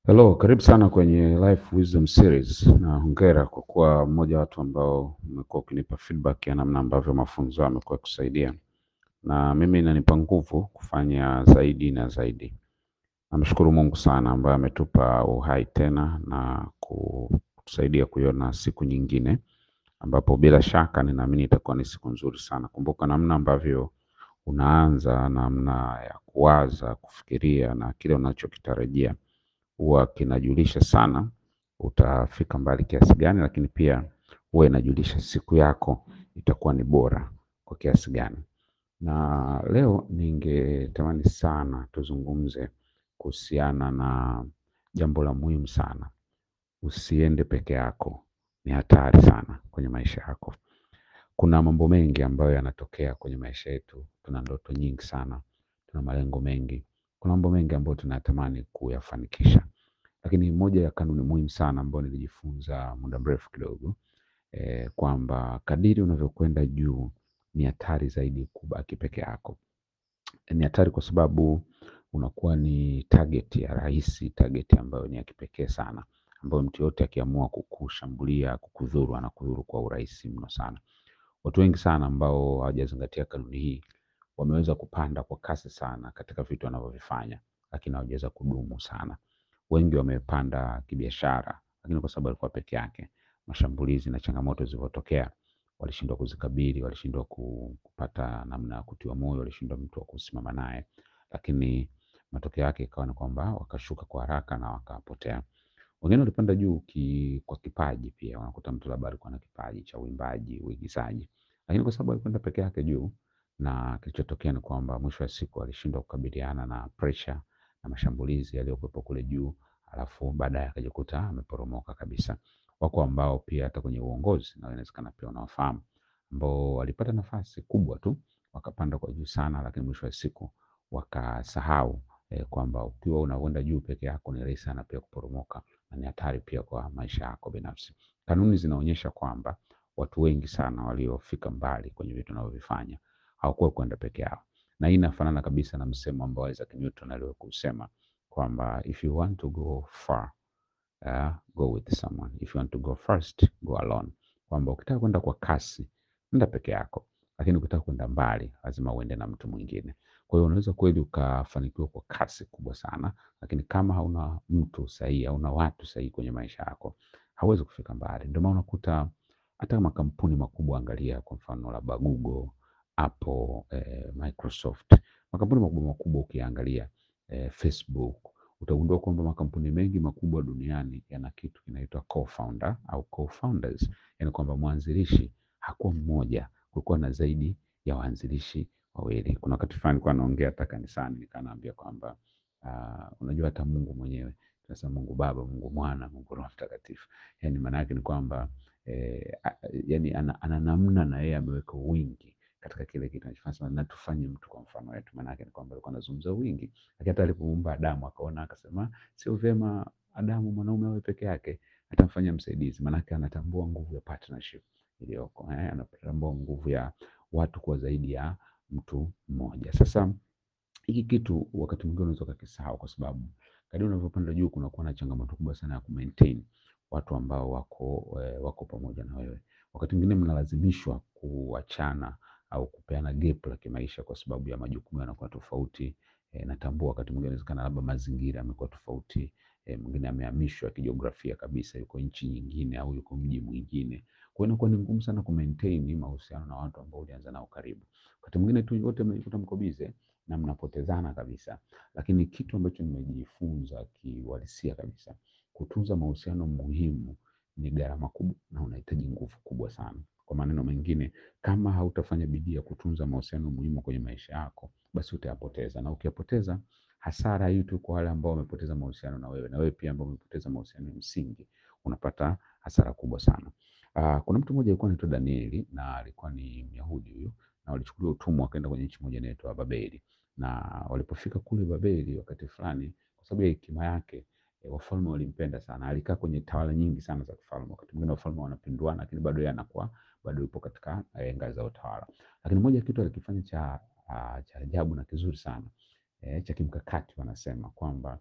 Hello, karibu sana kwenye Life Wisdom Series na hongera kwa kuwa mmoja wa watu ambao umekuwa ukinipa feedback ya namna ambavyo mafunzo yamekuwa kusaidia, na mimi inanipa nguvu kufanya zaidi na zaidi. Namshukuru Mungu sana ambaye ametupa uhai tena na kutusaidia kuiona siku nyingine, ambapo bila shaka ninaamini itakuwa ni siku nzuri sana. Kumbuka namna ambavyo unaanza, namna ya kuwaza, kufikiria na kile unachokitarajia huwa kinajulisha sana utafika mbali kiasi gani, lakini pia huwa inajulisha siku yako itakuwa ni bora kwa kiasi gani. Na leo ningetamani sana tuzungumze kuhusiana na jambo la muhimu sana. Usiende peke yako, ni hatari sana kwenye maisha yako. Kuna mambo mengi ambayo yanatokea kwenye maisha yetu. Tuna ndoto nyingi sana, tuna malengo mengi, kuna mambo mengi ambayo tunatamani kuyafanikisha, lakini moja ya kanuni muhimu sana ambayo nilijifunza muda mrefu kidogo eh, kwamba kadiri unavyokwenda juu ni hatari zaidi kubaki peke yako. Ni hatari kwa sababu unakuwa ni target ya rahisi, target ambayo ni ya kipekee sana, ambayo mtu yote akiamua kukushambulia, kukudhuru, anakudhuru kwa urahisi mno sana. Watu wengi sana ambao hawajazingatia kanuni hii wameweza kupanda kwa kasi sana katika vitu wanavyovifanya, lakini hawajaweza kudumu sana. Wengi wamepanda kibiashara, lakini kwa sababu alikuwa peke yake, mashambulizi na changamoto zilivyotokea, walishindwa kuzikabili, walishindwa ku- kupata namna ya kutiwa moyo, walishindwa mtu wa kusimama naye, lakini matokeo yake ikawa ni kwamba wakashuka kwa haraka na wakapotea. Wengine walipanda juu ki, kwa kipaji pia, wanakuta mtu labda alikuwa na kipaji cha uimbaji, uigizaji, lakini kwa sababu alikwenda peke yake juu, na kilichotokea ni kwamba mwisho wa siku alishindwa kukabiliana na pressure na mashambulizi yaliyokuwepo kule juu, alafu baadaye akajikuta ameporomoka kabisa. Wako ambao pia hata kwenye uongozi na inawezekana pia unawafahamu, ambao walipata nafasi kubwa tu wakapanda kwa juu sana, lakini mwisho wa siku wakasahau eh, kwamba ukiwa unakwenda juu peke yako ni rahisi sana pia kuporomoka na ni hatari pia kwa maisha yako binafsi. Kanuni zinaonyesha kwamba watu wengi sana waliofika mbali kwenye vitu wanavyovifanya hawakuwa kwenda peke yao, na hii inafanana kabisa na msemo ambao Isaac Newton aliwahi kusema kwamba if you want to go far uh, go with someone, if you want to go first go alone, kwamba ukitaka kwenda kwa kasi nenda peke yako, lakini ukitaka kwenda mbali lazima uende na mtu mwingine. Kwa hiyo unaweza kweli ukafanikiwa kwa kasi kubwa sana, lakini kama hauna mtu sahihi, hauna watu sahihi kwenye maisha yako, hauwezi kufika mbali. Ndio maana unakuta hata makampuni makubwa, angalia kwa mfano labda Google, Apple, eh, Microsoft, makampuni makubwa makubwa ukiangalia eh, Facebook, utagundua kwamba makampuni mengi makubwa duniani yana kitu kinaitwa co-founder au co-founders, yani kwamba mwanzilishi hakuwa mmoja, kulikuwa na zaidi ya waanzilishi wawili. Kuna wakati fulani nilikuwa naongea hata kanisani, nikanaambia kwamba uh, unajua hata Mungu mwenyewe tunasema Mungu Baba, Mungu Mwana, Mungu Roho Mtakatifu. Yani maana yake ni kwamba eh, a- yani ana, ana namna na yeye ameweka wingi katika kile kitu anachofanya, Sema, na tufanye mtu kwa mfano wetu. Maana yake ni kwamba alikuwa anazungumza wingi, lakini hata alipomuumba Adamu akaona akasema, sio vyema Adamu mwanaume awe peke yake, atamfanya msaidizi. Maana yake anatambua nguvu ya partnership iliyoko, eh, anatambua nguvu ya watu kuwa zaidi ya mtu mmoja. Sasa hiki kitu wakati mwingine unaweza ukakisahau kwa sababu kadri unavyopanda juu kunakuwa na changamoto kubwa sana ya kumaintain watu ambao wako eh, wako pamoja na wewe. Wakati mwingine mnalazimishwa kuachana au kupeana gap la kimaisha kwa sababu ya majukumu yanakuwa tofauti. E, natambua wakati mwingine inawezekana labda mazingira yamekuwa tofauti. E, mwingine amehamishwa kijiografia kabisa, yuko nchi nyingine au yuko mji mwingine. Kwa hiyo inakuwa ni ngumu sana kumaintain mahusiano na watu ambao ulianza nao karibu. Wakati mwingine tu wote mnajikuta mko busy na mnapotezana kabisa, lakini kitu ambacho nimejifunza kiuhalisia kabisa, kutunza mahusiano muhimu ni gharama kubwa na unahitaji nguvu kubwa sana. Kwa maneno mengine, kama hautafanya bidii ya kutunza mahusiano muhimu kwenye maisha yako, basi utayapoteza, na ukiyapoteza, hasara hii tu kwa wale ambao wamepoteza mahusiano na wewe, na wewe pia ambao umepoteza mahusiano ya msingi, unapata hasara kubwa sana. Uh, kuna mtu mmoja alikuwa anaitwa Danieli na alikuwa ni Myahudi huyu, na walichukuliwa utumwa wakaenda kwenye nchi moja inaitwa Babeli, na walipofika kule Babeli wakati fulani, kwa sababu ya hekima yake e, wafalme walimpenda sana. Alikaa kwenye tawala nyingi sana za kifalme. Wakati mwingine wafalme wanapinduana, lakini bado yeye anakuwa bado yupo katika eh, ngazi za utawala. Lakini moja ya kitu alikifanya cha ah, cha ajabu na kizuri sana eh, cha kimkakati, wanasema kwamba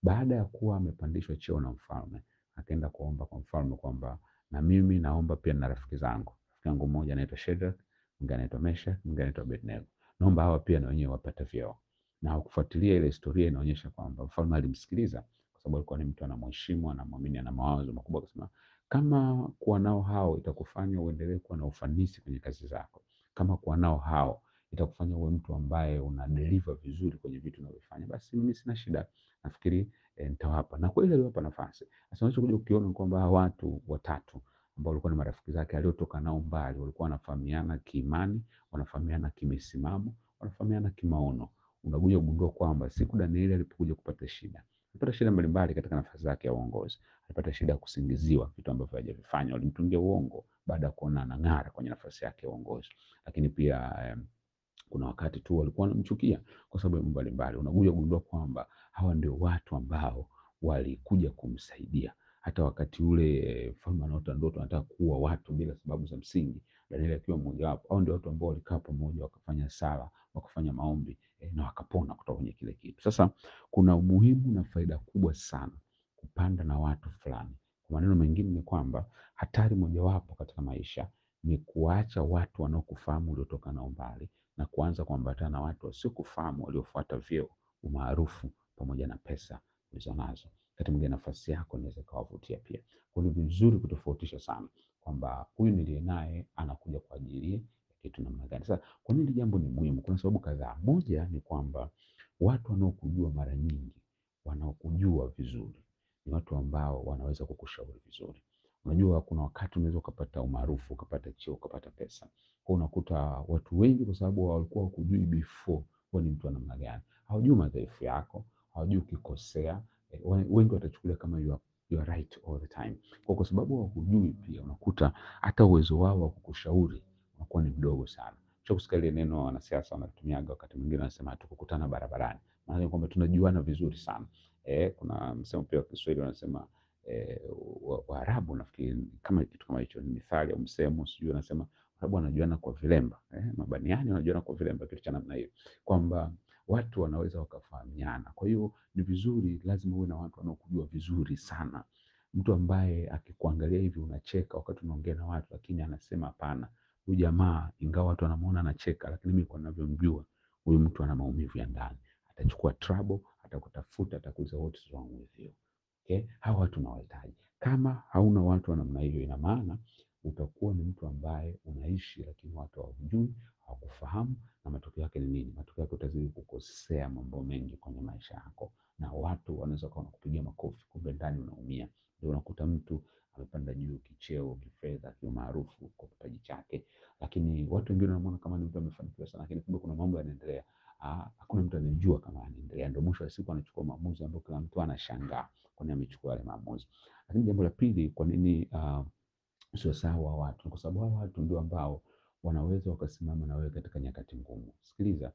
Baada ya kuwa amepandishwa cheo na mfalme, akaenda kuomba kwa mfalme kwamba na mimi naomba pia na rafiki zangu. Rafiki yangu mmoja anaitwa Shadrach, mwingine anaitwa Meshach, mwingine anaitwa Abednego. Naomba hawa pia na wenyewe wapate vyeo. Na kufuatilia ile historia inaonyesha kwamba mfalme alimsikiliza kwa sababu alikuwa ni mtu anamheshimu, anamwamini, ana mawazo makubwa, akasema kama kuwa nao hao itakufanya uendelee kuwa na ufanisi kwenye kazi zako, kama kuwa nao hao itakufanya uwe mtu ambaye una deliver vizuri kwenye vitu unavyofanya, basi mimi sina shida, nafikiri e, nitawapa. Na kweli aliwapa nafasi. Sasa unachokuja ukiona kwamba hawa watu watatu ambao walikuwa ni marafiki zake aliotoka nao mbali, walikuwa wanafahamiana kiimani, wanafahamiana kimisimamo, wanafahamiana kimaono. Unakuja kugundua kwamba siku Danieli alipokuja kupata shida, alipata shida mbalimbali katika nafasi zake ya uongozi. Alipata shida ya kusingiziwa vitu ambavyo hajavifanya, walimtungia uongo baada ya kuona anang'ara kwenye nafasi yake ya uongozi. Lakini pia eh, kuna wakati tu walikuwa wanamchukia kwa sababu ya mambo mbalimbali. Unakuja kugundua kwamba hawa ndio watu ambao walikuja kumsaidia hata wakati ule mfalme eh, anaota ndoto anataka kuua watu bila sababu za msingi, Danieli akiwa mmoja wapo. Hao ndio watu ambao walikaa pamoja wakafanya sala, wakafanya maombi eh, na wakapona kutoka kwenye kile kitu. Sasa kuna umuhimu na faida kubwa sana kupanda na watu fulani. Kwa maneno mengine ni kwamba hatari mojawapo katika maisha ni kuacha watu wanaokufahamu uliotoka nao mbali na kuanza kuambatana na watu wasiokufahamu waliofuata vyeo, umaarufu pamoja na pesa ulizonazo. Wakati mwingine nafasi yako inaweza ikawavutia pia. Kwa hiyo ni vizuri kutofautisha sana kwamba huyu niliye naye anakuja kwa ajili ya kitu namna gani. Sasa kwa nini jambo ni muhimu? Kuna sababu kadhaa. Moja ni kwamba watu wanaokujua mara nyingi, wanaokujua vizuri ni watu ambao wanaweza kukushauri vizuri. Unajua kuna wakati unaweza ukapata umaarufu, ukapata cheo, ukapata pesa. Kwa unakuta watu wengi kwa sababu walikuwa wakujui before wewe ni mtu wa namna gani. Hawajui madhaifu yako, hawajui ukikosea. Eh, wengi watachukulia kama you are, you are right all the time. Kwa kwa sababu hawakujui pia unakuta hata uwezo wao wa kukushauri unakuwa ni mdogo sana. Cha kusikia ile neno wanasiasa wanatumiaga wakati mwingine wanasema tukukutana barabarani. Maana kwamba tunajuana vizuri sana. Eh, kuna msemo pia wa Kiswahili wanasema eh, Waarabu wa nafikiri kama kitu kama hicho ni mithali au msemo sijui wanasema Waarabu wanajuana kwa vilemba eh, mabaniani wanajuana kwa vilemba, kitu cha namna hiyo, kwamba watu wanaweza wakafahamiana. Kwa hiyo ni vizuri, lazima uwe na watu wanaokujua vizuri sana, mtu ambaye akikuangalia hivi unacheka wakati unaongea na watu, lakini anasema hapana, huyu jamaa ingawa watu wanamuona anacheka, lakini mimi kwa ninavyomjua huyu mtu ana maumivu ya ndani, atachukua trouble, atakutafuta, atakuuliza what is wrong with you. Okay? Hawa watu unawahitaji. Kama hauna watu wa namna hiyo, ina maana utakuwa ni mtu ambaye unaishi lakini watu hawakujui, hawakufahamu, na matokeo yake ni nini? Matokeo yake utazidi kukosea mambo mengi kwenye maisha yako, na watu wanaweza kuwa wanakupigia makofi, kumbe ndani unaumia. Ndio unakuta mtu amepanda juu kicheo, kifedha, kiumaarufu kwa kipaji chake, lakini watu wengine wanamwona kama ni mtu amefanikiwa sana, lakini kumbe kuna mambo yanaendelea Ah, hakuna mtu anayejua kama anaendelea. Ndio mwisho wa siku anachukua maamuzi ambayo kila mtu anashangaa kwa nini amechukua yale maamuzi. Lakini jambo la pili, kwa nini uh, sio sawa watu? Kwa sababu hao watu ndio ambao wanaweza wakasimama na wewe katika nyakati ngumu. Sikiliza,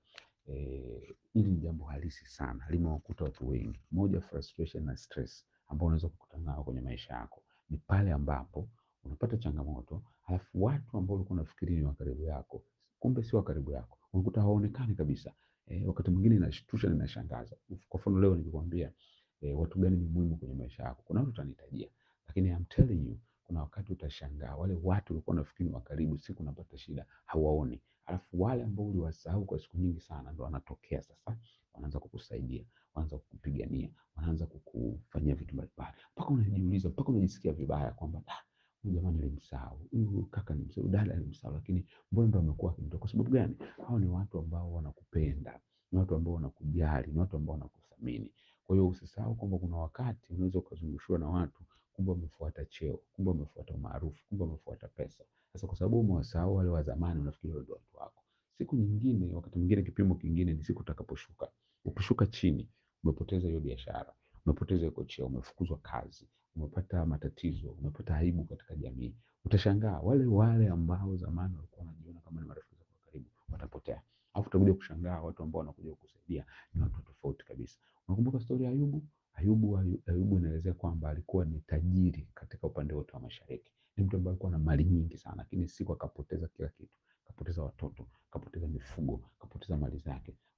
eh, hili ni jambo halisi sana, limewakuta watu wengi. Moja, frustration na stress ambao unaweza kukutana nao kwenye maisha yako ni pale ambapo unapata changamoto, halafu watu ambao ulikuwa unafikiri ni wa karibu yako, kumbe si wa karibu yako, unakuta hawaonekani kabisa. Eh, wakati mwingine inashtusha na inashangaza. Kwa mfano leo nikikwambia eh, watu gani ni muhimu kwenye maisha yako, kuna watu utanitajia, lakini I'm telling you, kuna wakati utashangaa wale watu ulikuwa unafikiri wa karibu, siku unapata shida hawaoni, alafu wale ambao uliwasahau kwa siku nyingi sana ndo wanatokea sasa, wanaanza kukusaidia, wanaanza kukupigania, wanaanza kukufanyia vitu mbalimbali, mpaka unajiuliza, mpaka unajisikia vibaya kwamba ah, huyu jamaa nilimsahau, huyu kaka nilimsahau, dada nilimsahau, lakini mbona ndo amekuwa akinitoka? Kwa sababu gani? Hao ni watu ambao wanakupenda, ni watu ambao wanakujali, ni watu ambao wanakuthamini. Kwa hiyo usisahau kwamba kuna wakati unaweza ukazungushiwa na watu, kumbe wamefuata cheo, kumbe wamefuata umaarufu, kumbe wamefuata pesa. Sasa kwa sababu umewasahau wale wa zamani, unafikiri wale ndio watu wako. Siku nyingine, wakati mwingine, kipimo kingine ni siku utakaposhuka. Ukishuka chini, umepoteza hiyo biashara, umepoteza hiyo cheo, umefukuzwa kazi, umepata matatizo, umepata aibu katika jamii, utashangaa wale wale ambao zamani walikuwa wanajiona kama ni marafiki zako wa karibu watapotea, alafu utakuja kushangaa watu ambao wanakuja kukusaidia ni watu tofauti kabisa. Unakumbuka stori ya Ayubu? Ayubu, Ayubu inaelezea kwamba alikuwa ni tajiri katika upande wote wa mashariki. Ni mtu ambaye alikuwa na mali nyingi sana, lakini siku akapoteza kila kitu, kapoteza watoto, kapoteza mifugo, kapoteza mali zake.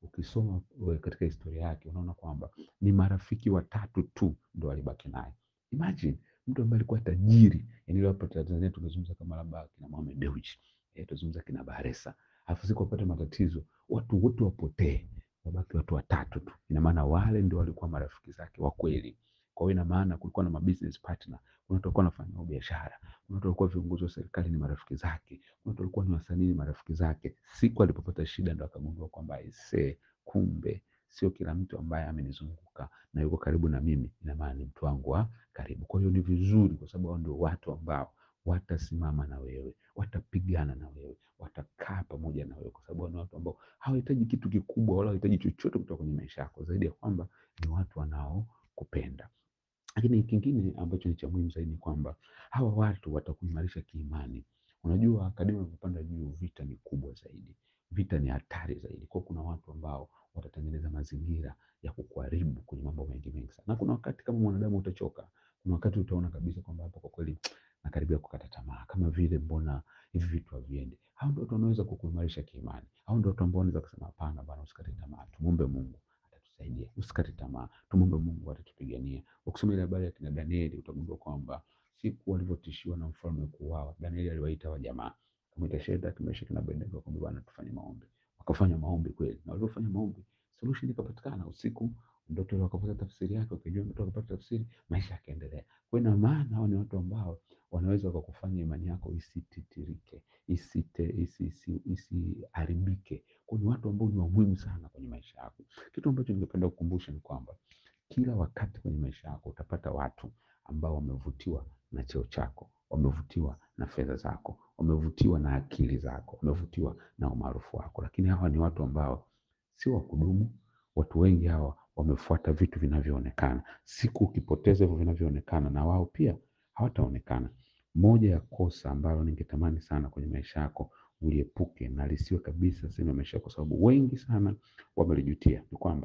ukisoma we- katika historia yake unaona kwamba ni marafiki watatu tu ndo walibaki naye. Imagine mtu ambaye alikuwa tajiri, yani leo hapa Tanzania tungezungumza kama labda kina Mohamed Dewji, eh, tuzungumza kina Bahresa, alafu siku wapate matatizo, watu wote wapotee, wabaki watu watatu tu. Ina maana wale ndio walikuwa marafiki zake wa kweli. Kwa hiyo ina maana kulikuwa na mabusiness partner, kuna watu walikuwa wanafanya nao biashara, kuna watu walikuwa viongozi wa serikali ni marafiki zake, kuna watu walikuwa ni wasanii ni marafiki zake. Siku alipopata shida ndo akagundua kwamba aisee, kumbe sio kila mtu ambaye amenizunguka na yuko karibu na mimi ina maana ni mtu wangu wa karibu. Kwa hiyo ni vizuri, kwa sababu hao ndio watu ambao watasimama na wewe, watapigana na wewe, watakaa pamoja na wewe, kwa sababu hao ni watu ambao hawahitaji kitu kikubwa wala hawahitaji chochote kutoka kwenye maisha yako, zaidi ya kwamba ni watu wanaokupenda. Lakini kingine ambacho ni cha muhimu zaidi ni kwamba hawa watu watakuimarisha kiimani. Unajua, kadiri unavyopanda juu, vita ni kubwa zaidi, vita ni hatari zaidi. Kwa hiyo kuna watu ambao watatengeneza mazingira ya kukuharibu kwenye mambo mengi mengi sana, na kuna wakati kama mwanadamu utachoka. Kuna wakati utaona kabisa kwamba hapo kwa kweli nakaribia kukata tamaa, kama vile mbona hivi vitu haviendi. Hao ndio watu wanaweza kukuimarisha kiimani. Hao ndio watu ambao wanaweza kusema hapana bwana, usikate tamaa, tumwombe Mungu atatusaidia, usikate tamaa, tumwombe Mungu atatupigania. Ukisoma ile habari ya kina Danieli utagundua kwamba siku walivyotishiwa na mfalme kuuawa, Danieli aliwaita wa jamaa, akamwita Shadraka, Meshaki na Abednego, akamwambia bwana, tufanye maombi. Wakafanya maombi kweli, na walivyofanya maombi solution ikapatikana. Usiku ndoto ile wakapata tafsiri yake, wakijua ndoto wakapata tafsiri, maisha yakaendelea. Kwa hiyo ina maana hao ni watu ambao wanaweza wakakufanya imani yako isititirike, isite, isi, isi, isiharibike. Kwa hiyo ni watu ambao ni wa muhimu sana kwenye maisha yako. Kitu ambacho ningependa kukumbusha ni kwamba kila wakati kwenye maisha yako utapata watu ambao wamevutiwa na cheo chako, wamevutiwa na fedha zako, wamevutiwa na akili zako, wamevutiwa na umaarufu wako, lakini hawa ni watu ambao sio wa kudumu. Watu wengi hawa wamefuata vitu vinavyoonekana. Siku ukipoteza hivyo vinavyoonekana, na wao pia hawataonekana. Moja ya kosa ambalo ningetamani sana kwenye maisha yako uliepuke na lisiwe kabisa sehemu ya maisha yako, kwa sababu wengi sana wamelijutia, ni kwamba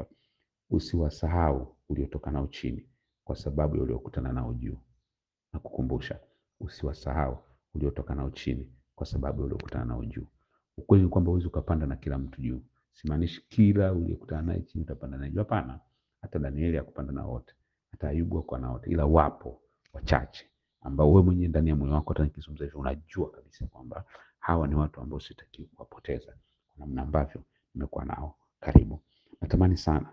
usiwasahau uliotoka nao chini kwa sababu ya uliokutana nao juu. Na kukumbusha, usiwasahau uliotoka nao chini kwa sababu ya uliokutana nao juu. Ukweli ni kwamba huwezi ukapanda na kila mtu juu. Simaanishi kila uliyekutana naye chini utapanda naye juu. Hapana, hata Danieli hakupanda na wote, hata Ayubu hakuwa na wote, ila wapo wachache ambao wewe mwenyewe ndani ya moyo wako, hata nikizungumza hivyo, unajua kabisa kwamba hawa ni watu ambao sitakiwi kuwapoteza kwa namna ambavyo nimekuwa nao karibu. Natamani sana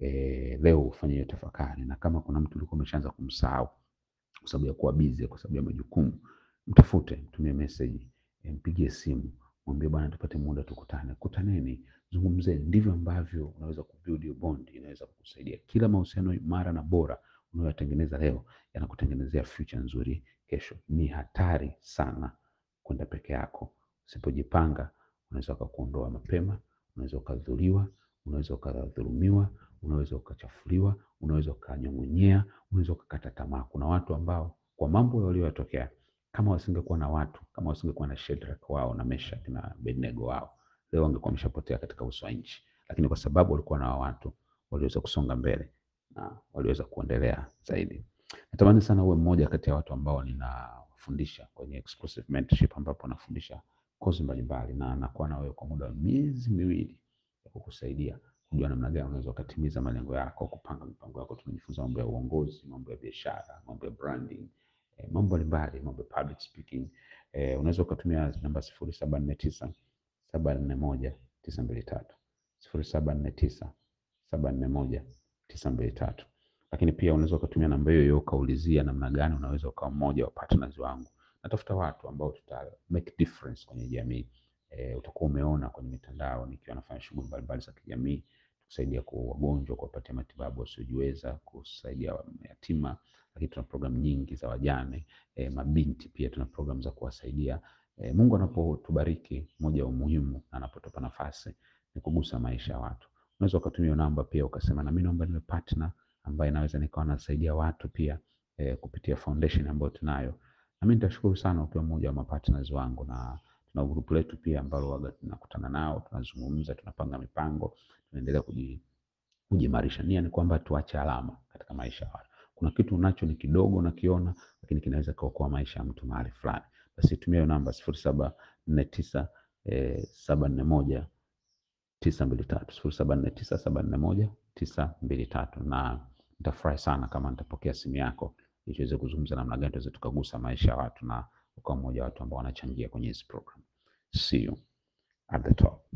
e, leo ufanye hiyo tafakari, na kama kuna mtu ulikuwa umeshaanza kumsahau kwa sababu ya kuwa busy, kwa sababu ya majukumu, mtafute, mtumie message, e, mpigie simu, mwambie bwana, tupate muda tukutane. Kutaneni, zungumzeni. Ndivyo ambavyo unaweza kubuild your bond, inaweza kukusaidia. Kila mahusiano imara na bora unayoyatengeneza leo yanakutengenezea future nzuri kesho. Ni hatari sana kwenda peke yako. Usipojipanga unaweza ukakuondoa mapema, unaweza ukadhuliwa, unaweza ukadhulumiwa, unaweza ukachafuliwa, unaweza ukanyong'onyea, unaweza ukakata tamaa. Kuna watu ambao kwa mambo walioyatokea, kama wasingekuwa na watu, kama wasingekuwa na Shadraka wao na Meshach na Abednego wao, leo wangekuwa wameshapotea katika uso wa nchi, lakini kwa sababu walikuwa na watu waliweza kusonga mbele na waliweza kuendelea zaidi. Natamani sana uwe mmoja kati ya watu ambao ninafundisha kwenye exclusive mentorship, ambapo nafundisha kozi mbalimbali na nakuwa na wewe kwa muda wa miezi miwili ya kukusaidia kujua namna gani unaweza ukatimiza malengo yako, kupanga mipango yako. Tunajifunza mambo ya uongozi, mambo ya biashara, mambo ya branding, eh, mambo mbalimbali, mambo ya public speaking. Eh, unaweza ukatumia namba sifuri saba nne tisa saba nne moja tisa mbili tatu sifuri saba nne tisa saba nne moja tisa mbili tatu lakini pia unaweza ukatumia namba hiyo hiyo ukaulizia namna gani unaweza ukawa mmoja wa partners wangu. Natafuta watu ambao tuta make difference kwenye jamii. E, utakuwa umeona kwenye mitandao nikiwa nafanya shughuli mbalimbali za kijamii, kusaidia kwa wagonjwa, kuwapatia matibabu wasiojiweza, kusaidia yatima, lakini tuna programu nyingi za wajane, e, mabinti pia tuna programu za kuwasaidia. E, Mungu anapotubariki, moja ya umuhimu na anapotupa nafasi ni kugusa maisha ya watu. Unaweza ukatumia namba pia ukasema, na mimi naomba niwe partner ambaye naweza nikawa nasaidia watu pia eh, kupitia foundation ambayo tunayo. Na mimi nitashukuru sana ukiwa mmoja wa mapartners wangu, na tuna grupu letu pia ambalo waga tunakutana nao, tunazungumza, tunapanga mipango, tunaendelea kuji kujimarisha. Nia ni kwamba tuache alama katika maisha ya watu. Kuna kitu unacho ni kidogo unakiona, lakini kinaweza kuokoa maisha ya mtu mahali fulani. Basi tumia hiyo namba sifuri saba nne tisa saba nne moja tisa mbili tatu sifuri saba nne tisa saba nne moja tisa mbili tatu na nitafurahi sana kama nitapokea simu yako ili tuweze kuzungumza namna gani tuweze tukagusa maisha ya watu na ukawa mmoja wa watu ambao wanachangia kwenye hizi program. See you at the top.